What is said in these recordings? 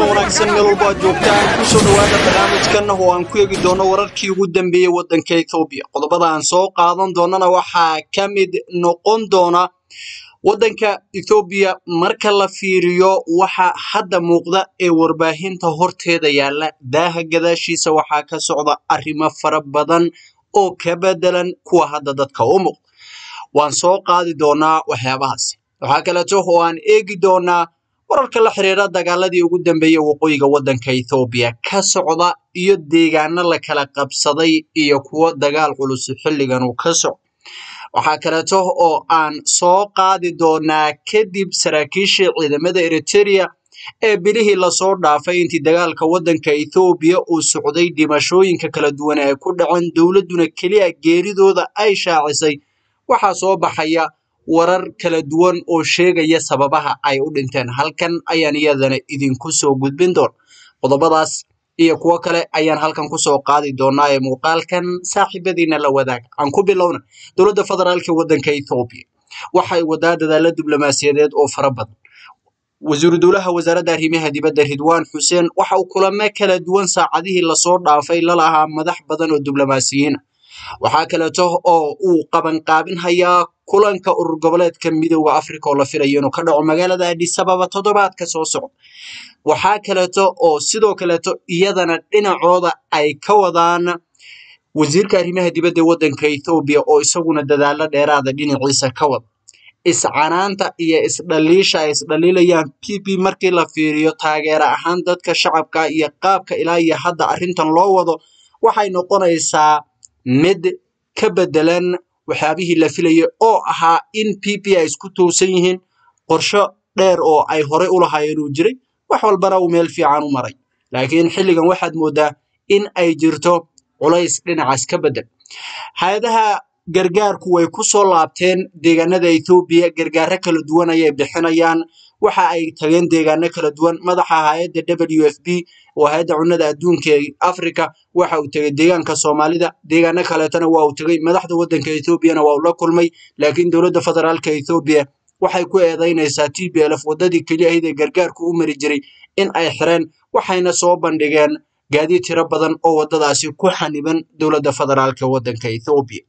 wanaagsan meel walba aad joogtaan kusoo dhawaada barnaamijkan oo aan ku eegi doono wararkii ugu dambeeyey waddanka ethoobiya qodobada aan soo qaadan doonana waxaa ka mid noqon doona waddanka ethoobiya marka la fiiriyo waxa hadda muuqda ee warbaahinta horteeda yaalla daaha gadaashiisa waxaa ka socda arrimo fara badan oo ka bedelan kuwa hadda dadka u muuqda waan soo qaadi doonaa waxyaabahaasi waxaa kaleeto oo aan eegi doonaa wararka la xiriira dagaaladii ugu dambeeyey waqooyiga waddanka ethoobiya ka socda iyo deegaano la kala qabsaday iyo kuwo dagaal culus xilligan uu ka socdo waxaa kaleeto oo aan soo qaadi doonaa kadib saraakiishii ciidamada eriteria ee bilihii lasoo dhaafay intii dagaalka waddanka ethoobiya uu socday dhimashooyinka kala duwan ee ku dhaceen dowladduna keliya geeridooda ay shaacisay waxaa soo baxaya warar kala duwan oo sheegaya sababaha ay u dhinteen halkan ayaan iyadana idinku soo gudbin doona qodobadaas iyo kuwo kale ayaan halkan kusoo qaadi doonaa ee muuqaalkan saaxiibadiina la wadaaga aan ku bilowna dowladda federaalka waddanka ethoobiya waxay wadaa dadaalo diblomaasiyadeed oo fara badan wasiiru dowlaha wasaaradda arrimaha dibadda ridwaan xuseen waxa uu kulamo kala duwan saacadihii lasoo dhaafay lalahaa madax badan oo diblomaasiyiina waxaa kaleeto oo uu qabanqaabinhayaa kulanka urur goboleedka midooda africa oo la filayo inuu ka dhaco magaalada adisababa toddobaadka soo socda waxaa kaleeto oo sidoo kaleeto iyadana dhinacooda ay ka wadaan wasiirka arrimaha dibadda waddanka ethoobiya oo isaguna dadaalo dheeraada dhinaciisa ka wada iscanaanta iyo isdhaliisha ay isdhaliilayaan p p markii la fiiriyo taageero ahaan dadka shacabka iyo qaabka ilaa iyo hadda arrintan loo wado waxay noqonaysaa mid ka bedelan waxyaabihii la filayay oo ahaa in p p ay isku tuursan yihiin qorsho dheer oo ay horey u lahaayeen uu jiray wax walbana uu meel fiican u maray laakiin xilligan waxaad moodaa in ay jirto culays dhinacaas ka bedel hay-adaha gargaarku way ku soo laabteen deegaanada ethoobiya gargaaro kala duwan ayay bixinayaan waxa ay tageen deegaano kala duwan madaxa hay-adda w f b oo hay-adda cunnada adduunka ee africa waxa uu tegey deegaanka soomaalida deegaano kaleetana waa uu tegey madaxda waddanka ethoobiana waa uu la kulmay laakiin dowladda federaalka ethoobiya waxay ku eedaynaysaa t b lf waddadii keliya ahayd ee gargaarku u mari jiray in ay xireen waxayna soo bandhigeen gaadiid tiro badan oo waddadaasi ku xaniban dowladda federaalka waddanka ethoobiya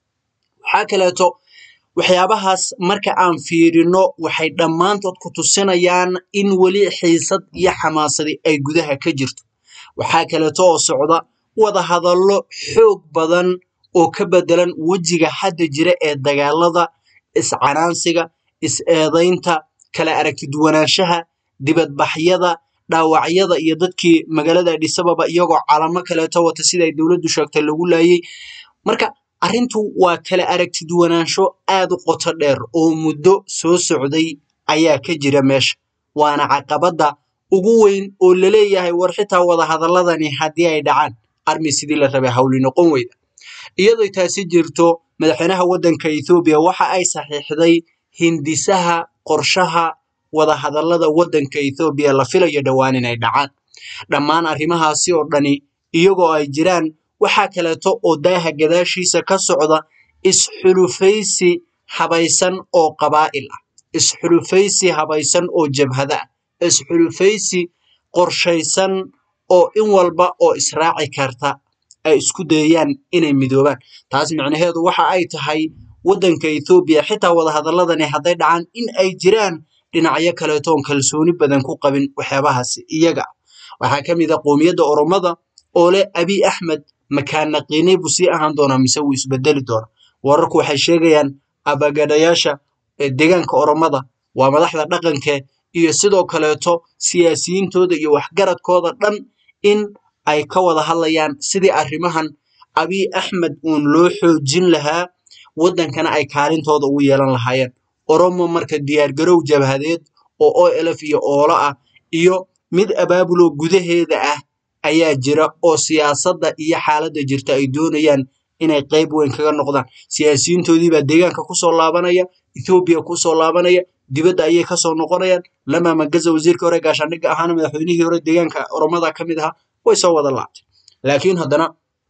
waxaa kaleeto waxyaabahaas marka aan fiirino waxay dhammaantood ku tusinayaan in weli xiisad iyo xamaasadi ay gudaha ka jirto waxaa kaleeto oo socda wada hadallo xoog badan oo ka bedelan wejiga hadda jira ee dagaalada iscanaansiga is-eedaynta kala aragtiduwanaanshaha dibadbaxyada dhaawacyada iyo dadkii magaalada adhisababa iyagoo calamo kaleeto wata sida ay dowladdu sheegtay lagu laayay marka arrintu waa kala aragtiduwanaansho aad u qoto dheer oo muddo soo socday ayaa ka jira meesha waana caqabadda ugu weyn oo laleeyahay war xitaa wada hadaladani haddii ay dhacaan armi sidii la rabay hawli noqon weyda iyadoo taasi jirto madaxweynaha waddanka ethoobiya waxa ay saxiixday hindisaha qorshaha wada hadallada waddanka ethoobiya la filayo dhowaan inay dhacaan dhammaan arrimahaasi oo dhani iyagoo ay jiraan waxaa kaleeto oo daaha gadaashiisa ka socda isxulufaysi habaysan oo qabaa'il ah isxulufaysi habaysan oo jabhada ah isxulufaysi qorshaysan oo in walba oo israaci karta ay isku dayayaan inay midoobaan taas micnaheedu waxa ay tahay waddanka ethoobiya xitaa wada hadaladani hadday dhacaan in ay jiraan dhinacyo kaleeto oon kalsooni badan ku qabin waxyaabahaasi iyaga waxaa ka mid a qoomiyadda oromada oo leh abiy axmed makaanaqiinay buu sii ahaan doonaa mise wuu isbedeli doonaa wararku waxay sheegayaan abagadhayaasha deegaanka oromada waa madaxda dhaqanke iyo sidoo kaleeto siyaasiyiintooda iyo waxgaradkooda dhan in ay ka wada hadlayaan sidii arrimahan abiy axmed uun loo xoojin lahaa waddankana ay kaalintooda ugu yeelan lahaayeen oromo marka diyaargarow jabhadeed oo o lf iyo oolo ah iyo mid abaabuloo gudaheeda ah ayaa jira oo siyaasadda iyo xaaladda jirta ay doonayaan inay qayb weyn kaga noqdaan siyaasiyiintoodiibaa deegaanka kusoo laabanaya ethoobiya kusoo laabanaya dibadda ayay kasoo noqonayaan lama magaza wasiirkii hore gaashaandhigga ahaana madaxweynihii hore deegaanka oromada ka mid ahaa way soo wada laabtay laakiin haddana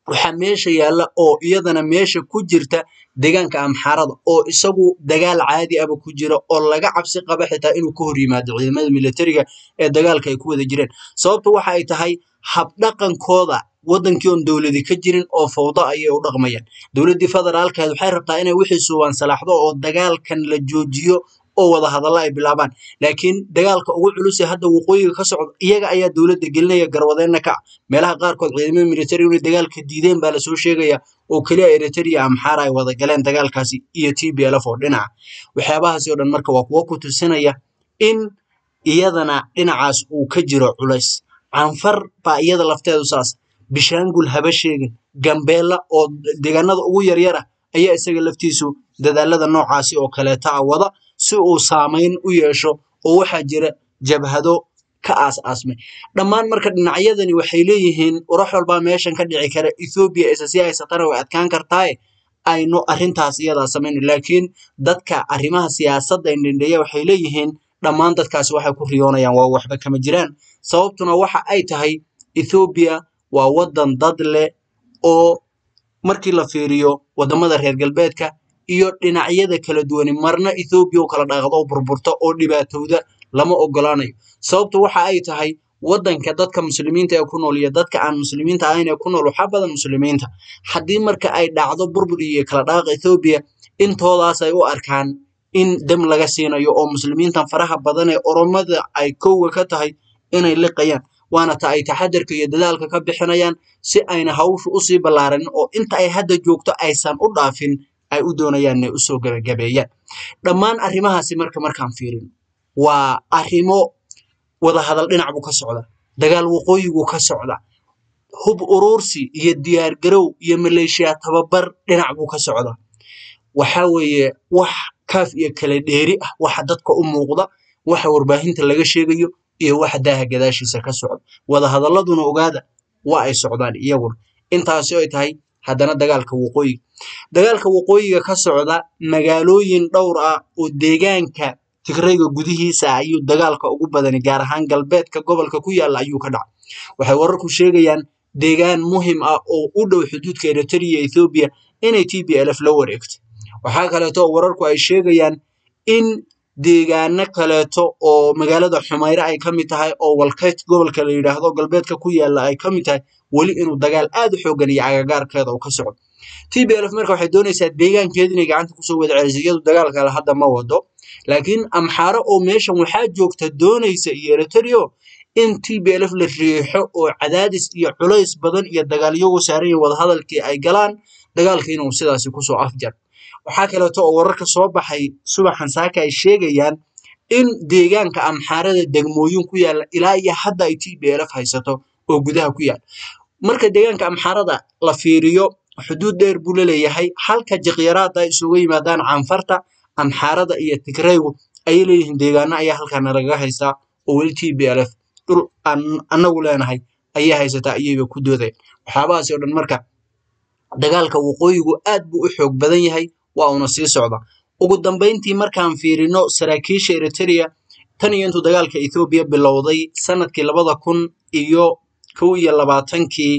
waxaa meesha yaalla oo iyadana meesha ku jirta deegaanka amxaarada oo isagu dagaal caadi aba ku jira oo laga cabsi qaba xitaa inuu ka hor yimaado ciidamada militariga ee dagaalka ay ku wada jireen sababtu waxa ay tahay habdhaqankooda wadankii oon dowladi ka jirin oo fawdo ayay u dhaqmayaan dowladdii federaalkeed waxay rabtaa inay wixii suubaan salaaxdo oo dagaalkan la joojiyo oo wada hadalla ay bilaabaan laakiin dagaalka ugu culus ee hadda waqooyiga ka socda iyaga ayaa dowladda gelinaya garwadeenna ka ah meelaha qaarkood ciidamada militari inay dagaalka diideen baa lasoo sheegaya oo keliya eritrea amxaara ay wada galeen dagaalkaasi iyo t b lf oo dhinaca waxyaabahaasi oo dhan marka waa kuwo ku tusinaya in iyadana dhinacaas uu ka jiro culays canfar baa iyada lafteedu saas bishaangul haba sheegin gambeella oo deegaanada ugu yaryar ah ayaa isaga laftiisu dadaalada noocaasi oo kaleeta a wada si uu saamayn u yeesho oo waxaa jira jabhado ka aas-aasmay dhammaan marka dhinacyadani waxay leeyihiin warax walbaa meeshan ka dhici kara ethoobiya isa si haysatana way adkaan kartaaye aynu arrintaas iyadaa samayno laakiin dadka arrimaha siyaasadda indhendheeya waxay leeyihiin dhammaan dadkaasi waxay ku riyoonayaan waa waxba kama jiraan sababtuna waxa ay tahay ethoobiya waa waddan dad leh oo markii la fiiriyo waddamada reer galbeedka iyo dhinacyada kala duwani marna ethoobiya u kala dhaqdo oo burburta oo dhibaatowda lama ogolaanayo sababtu waxa ay tahay waddanka dadka muslimiinta ee ku nool iyo dadka aan muslimiinta ahayn ee ku nool waxaa badan muslimiinta haddii marka ay dhacdo burbur iyo kala dhaaqa ethoobiya intoodaas ay u arkaan in dam laga siinayo oo muslimiintan faraha badan ee oromada ay kowga ka tahay inay liqayaan waana ta ay taxadarka iyo dadaalka ka bixinayaan si ayna hawshu usii ballaaranin oo inta ay hadda joogto aysan u dhaafin ay u doonayaan inay usoo gabagabeeyaan dhammaan arrimahaasi marka markaan fiirin waa arrimo wada hadal dhinac buu ka socda dagaal waqooyiguu ka socda hub uruursi iyo diyaargarow iyo maleeshiya tababar dhinac buu ka socda waxa weeye wax kaaf iyo kala dheeri ah waxa dadka u muuqda waxa warbaahinta laga sheegayo iyo waxa daaha gadaashiisa ka socda wada hadalladuna ogaada waa ay socdaan iyaguna intaasi ay tahay haddana dagaalka waqooyiga dagaalka waqooyiga ka socda magaalooyin dhowr ah oo deegaanka tigrayga gudihiisa ayuu dagaalka ugu badani gaar ahaan galbeedka gobolka ku yaalla ayuu ka dhacay waxay wararku sheegayaan deegaan muhim ah oo u dhow xuduudka eritrea ethoobiya inay t b lf la wareegtay waxaa kaleeto oo wararku ay sheegayaan in deegaano kaleeto oo magaalada xumayre ay ka mid tahay oo walkayt gobolka la yidhaahdo galbeedka ku yaalla ay ka mid tahay weli inuu dagaal aad u xoogan iyo agagaarkeeda uu ka socdo t b lf marka waxay doonaysaa deegaankeeda inay gacanta kusoo wada celiso iyadu dagaal kale hadda ma wado laakiin amxaaro oo meeshan waxaa joogta doonaysa iyo eritrea in t b lf la riixo oo cadaadis iyo culays badan iyo dagaalyagu saaran iyo wadahadalkii ay galaan dagaalka inuu sidaasi kusoo afjar waxaa kaleeto oo wararka soo baxay subaxan saaka ay sheegayaan in deegaanka amxaarada degmooyin ku yaalla ilaa iyo hadda ay t b lf haysato oo gudaha ku yaal marka deegaanka amxaarada la fiiriyo xuduud dheer buu laleeyahay halka jiqyaraada ay isuga yimaadaan canfarta amxaarada iyo tigraygu ayay leeyihiin deegaano ayaa halkaana lagaga haystaa oo weli t b lf dhul aan anagu leenahay ayay haysataa ayayba ku doodeen waxyaabahaasi oo dhan marka dagaalka waqooyigu aad buu u xoog badan yahay waa uuna sii socda ugu dambayntii markaan fiirino saraakiisha eritrea tan iyo intuu dagaalka ethoobiya bilowday sanadkii labada kun iyo kow iyo labaatankii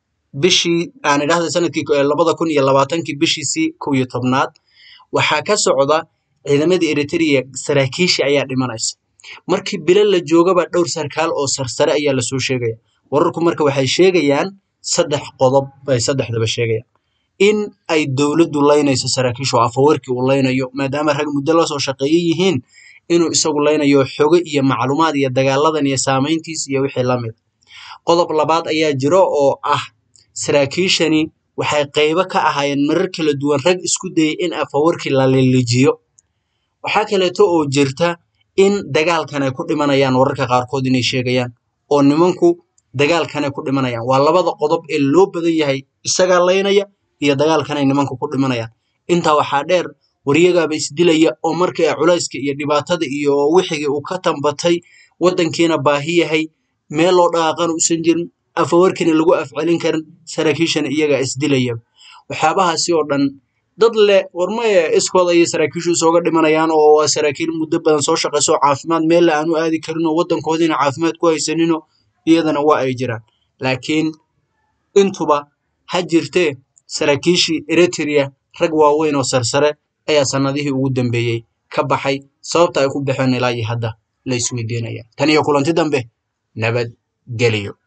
bishii aan idhahda sanadkii labada kun iyo labaatankii bishiisii kow iyo tobnaad waxaa ka socda ciidamadii eritrea saraakiishii ayaa dhimanaysa markii bilo la joogaba dhowr sarkaal oo sarsare ayaa lasoo sheegaya wararku marka waxay sheegayaan saddex qodob bay saddexdaba sheegayaan in ay dowladdu laynayso saraakiishu afawarkii uu laynayo maadaama rag muddo lasoo shaqeeye yihiin inuu isagu laynayo xogo iyo macluumaad iyo dagaaladan iyo saamayntiis iyo wixii la mid qodob labaad ayaa jiro oo ah saraakiishani waxay qaybo ka ahaayeen marar kala duwan rag isku dayay in afawarkii la lilijiyo waxaa kaleeto oo jirta in dagaalkan ay ku dhimanayaan wararka qaarkood inay sheegayaan oo nimanku dagaalkan ay ku dhimanayaan waa labada qodob ee loo badan yahay isagaa laynaya iyo dagaalkan ay nimanku ku dhimanayaan intaa waxaa dheer waryagaaba isdilaya oo markii culayska iyo dhibaatada iyo wixigii uu ka tambatay waddankiina baahi yahay meel loo dhaqaaqan uusan jirin afawarkiina lagu afcelin karin saraakiishana iyagaa isdilaya waxyaabahaasi oo dhan dad leh warmaye iskooda ayay saraakiishu isooga dhimanayaan oo waa saraakiil muddo badan soo shaqayso caafimaad meelle aanu aadi karin oo waddankoodiina caafimaad ku haysanino iyadana waa ay jiraan laakiin intuba ha jirtee saraakiishii eritrea rag waaweyn oo sarsare ayaa sannadihii ugu dambeeyey ka baxay sababta ay ku baxeen ilaa iyo hadda la isweydiinaya tan iyo kulanti dambe nabad geliyo